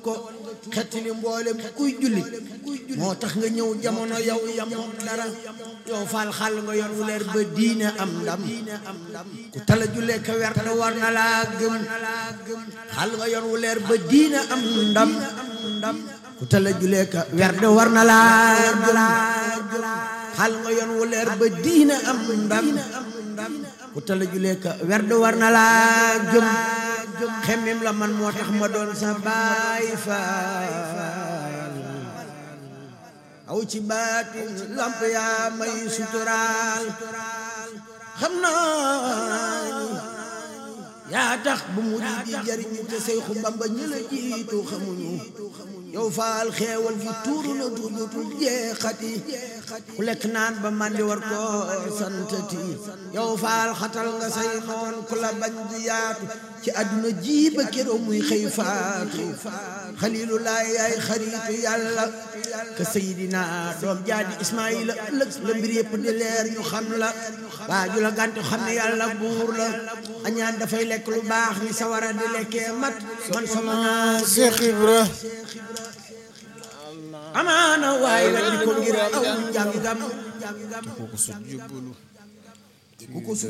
ko xettali mboolem kuy julli moo tax nga ñëw jamono yow yamoo dara yow faal xàll nga yoon wu leer ba diine am ndam ku tala jullee ka wer da war na laa gëm xàll nga yoon wu leer ba diine am ndam ku tala jullee ka wer da war na laa gëm xàll nga yoon wu leer ba diine am ndam ku tala jullee ka wer da war na laa gëm xemmim la man moo tax ma doon sa baay faal aw ci baatin lamp yaa may suturaal xam naa ni yaa tax bu murid di jariñu te Seexu Bamba ñi la jiitu xamuñu yow faal xeewal gi tuuru na tuudutul jeexati ku lekk naan ba mandi war ko santati yow faal xatal nga say noon ku la bañ di yaatu ci àdduna ji ba keroo muy xëy faatu xalilullaay yaay xaritu yàlla ka sayidina doom jaadi ismaila ëllëg la mbir yëpp di leer ñu xam la waaju la gàntu xam ne yàlla buur la añaan dafay lekk lu baax ni sawara di lekkee mat man sama Cheikh Ibra amaana waaye la di ko ngir aw njàngam kooku su jébbalu ku ko su